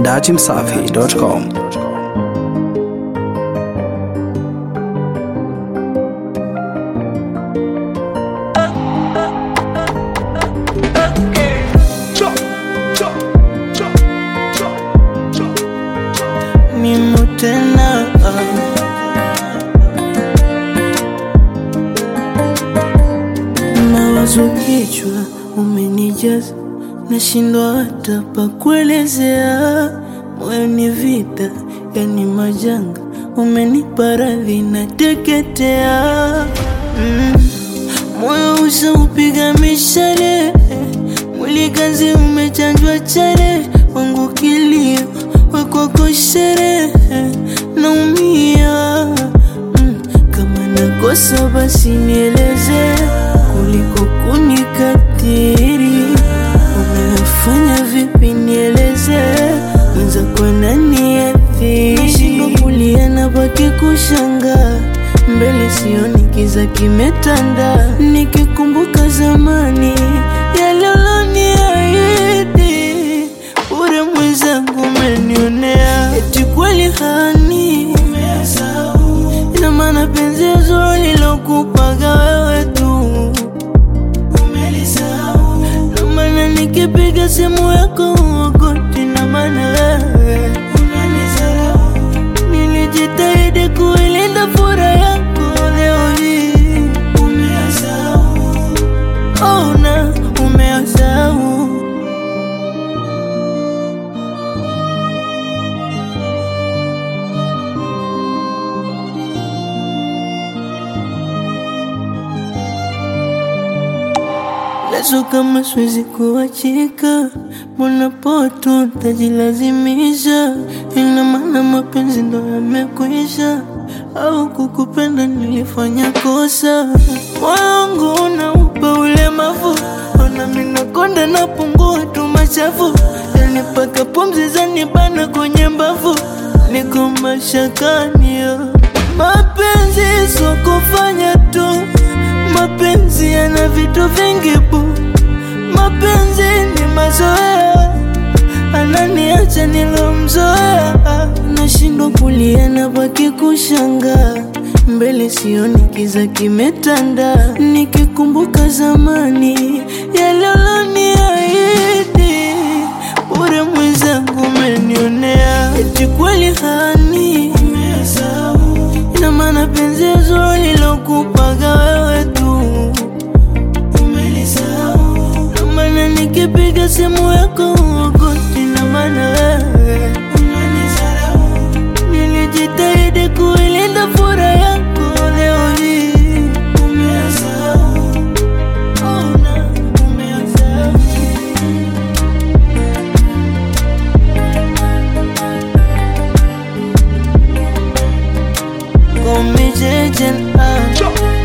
dachimsafi.com. mimo tena mawazo kichwa umenijaza nashindwa hata pa kuelezea moyo ni vita yani majanga umenipa radhi na teketea mm. moyo usaupiga mishale mwili kazi umechanjwa chale wangu kilio wekwako sherehe naumia mm. kama nakosa basi nieleze kuliko kunikatiri unayofanya vipi nieleze mwenzako naniathiri nashindwa kulia na baki kushangaa mbele sioni kiza kimetanda nikikumbuka zamani yaloloniahidi ure mwenzangu umenionea eti kweli hani ina maana penzi zuri lilokupaga wewe tu na maana nikipiga simu yako uogoti na maana wewe nilijitahidi kuilinda furaha yako leo hii oh, na umeasahau Leso kama siwezi kuachika, mbona poto tajilazimisha? Ina maana mapenzi ndo yamekwisha, au kukupenda nilifanya kosa? Moyo wangu unaupa ulemavu, ona minakonda napungua tu machafu, yani mpaka pumzi zanibana kwenye mbavu, niko mashakani yo. Mapenzi sio kufanya tu mapenzi yana vitu vingi bu, mapenzi ni mazoea, ananiacha nilomzoea, nashindwa kulia na baki kushangaa mbele sioni kiza kimetanda, nikikumbuka zamani yaloloniahidi, ure mwenzangu umenionea, eti kweli hani ina maana penzi zuri lilokupaga wewe tu na maana nikipiga simu yako uogoti na maana wewe nilijitahidi kuilinda furaha yako leo hii Oh, na umeasahau. Call me JJ, ah.